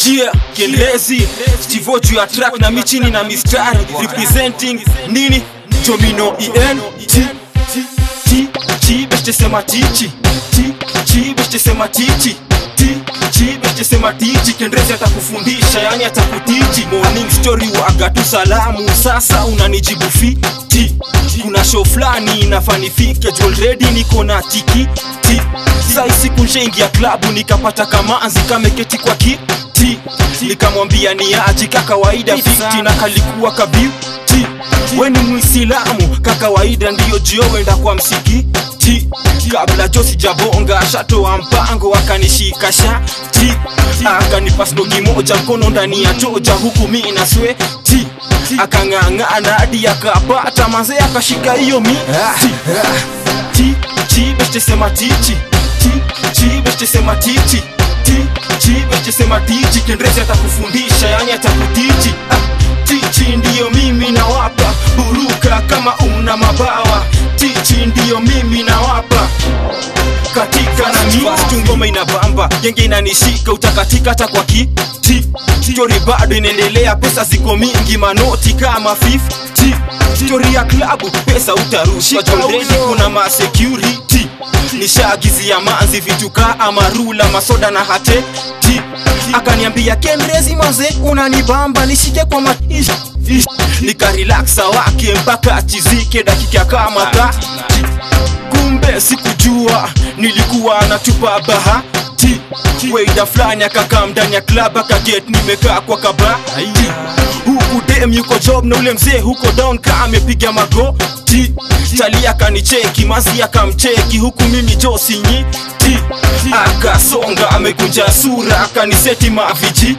Jia Kielezi Stivo juu ya track na michini na mistari Representing nini Domino EN T T T beste sema tichi T T beste sema tichi T T beste sema tichi Kendrezi atakufundisha yani atakutichi Morning story waga tu salamu Sasa unanijibu fiti Kuna show flani inafanifike juu already niko na tiki T Sai siku nshaingia klabu nikapata kamanzi kameketi kwa kiti nikamwambia ni aji kakawaida fiti na kalikuwa kabiuti we ni mwisilamu kakawaida ndiyo jio wenda kwa msikiti kabla jo sijabonga shatoa mpango akanishika shati akanipa snogi moja mkono ndani ya toja huku mi na sweti akang'ang'ana hadi akapata manze akashika hiyo miti ti ti beste sema tichi ti ti beste sema tichi ti ti beste sema tichi kendrezi atakufundisha yani atakutichi ah, tichi ndiyo mimi nawapa buruka kama una mabawa tichi ndiyo mimi nawapa katika na mitu ngoma inabamba genge inanishika utakatika hata kwa kiti stori bado inaendelea pesa ziko mingi manoti kama 50 stori ya klabu pesa utarushwa jondeni kuna masecurity nishaagizia manzi vitu kaa amarula masoda na hate ti akaniambia kendrezi manze unanibamba nishike kwa maish nikarelaksa wake mpaka achizike dakika kama tati kumbe sikujua nilikuwa natupa bahati weida fulani akakaa ndani ya klab akaget nimekaa kwa kabati huku dem yuko job na ule mzee huko down ka amepiga magoti chali akanicheki mazi akamcheki huku mimi josinyiti akasonga amekunja sura akaniseti maviji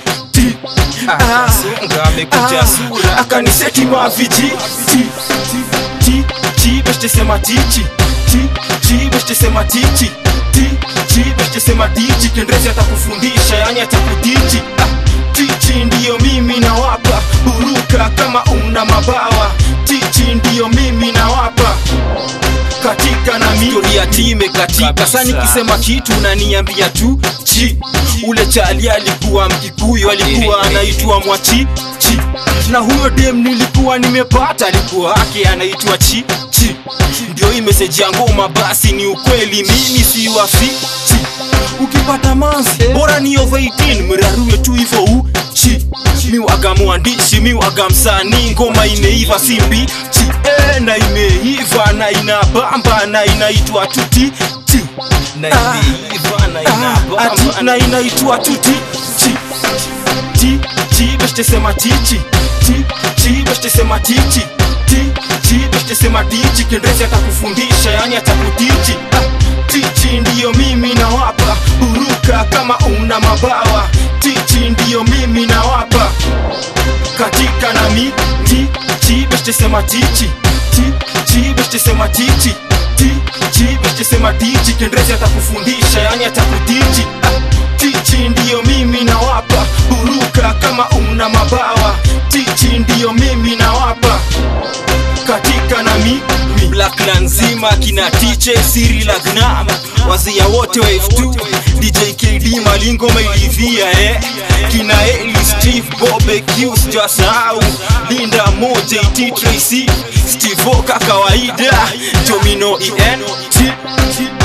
akasonga amekunja sura akaniseti maviji ti ti beste sema tichi ti ti beste sema tichi ti ti beste sema tichi kendrezi atakufundisha yani atakutichi ah, tichi ndiyo mimi nawapa buruka kama una mabawa tichi ndiyo mimi nawapa katika na stori ya time katika sa nikisema kitu naniambia tu chi ule chali alikuwa mkikuyu alikuwa anaitwa mwachi chi na huyo dem nilikuwa nimepata alikuwa ake anaitwa chi chi ndio hii meseji ya ngoma basi ni ukweli mimi si wafichi ukipata manzi bora ni over 18 mrarue tu hivyo uchi miwaga mwandishi miwaga msanii ngoma imeiva si mbichi e, na imeiva na inabamba na inaitwa tuti ti na imeiva na inabamba na inaitwa tuti ti ti ti beste sema tichi ti ti beste sema tichi ti ti beste sema tichi kendrezi atakufundisha yani atakutichi ah, tichi ndiyo mimi nawapa buruka kama una mabawa tichi ndiyo mimi nawapa katika na miti ti beste sema tichi ti ti beste sema tichi ti ti beste sema tichi kendrezi atakufundisha yani atakutichi ah, tichi ndiyo mimi nawapa buruka kama una mabawa tichi ndiyo mimi nawapa katika na mi Blackland nzima kina tiche siri la gnam wazia wote wa F2 DJ KD malingo mailivia eh kina Eli Steve Bobe Q sijasahau Linda moja IT Tracy Steve Oka kawaida Domino EN T, T,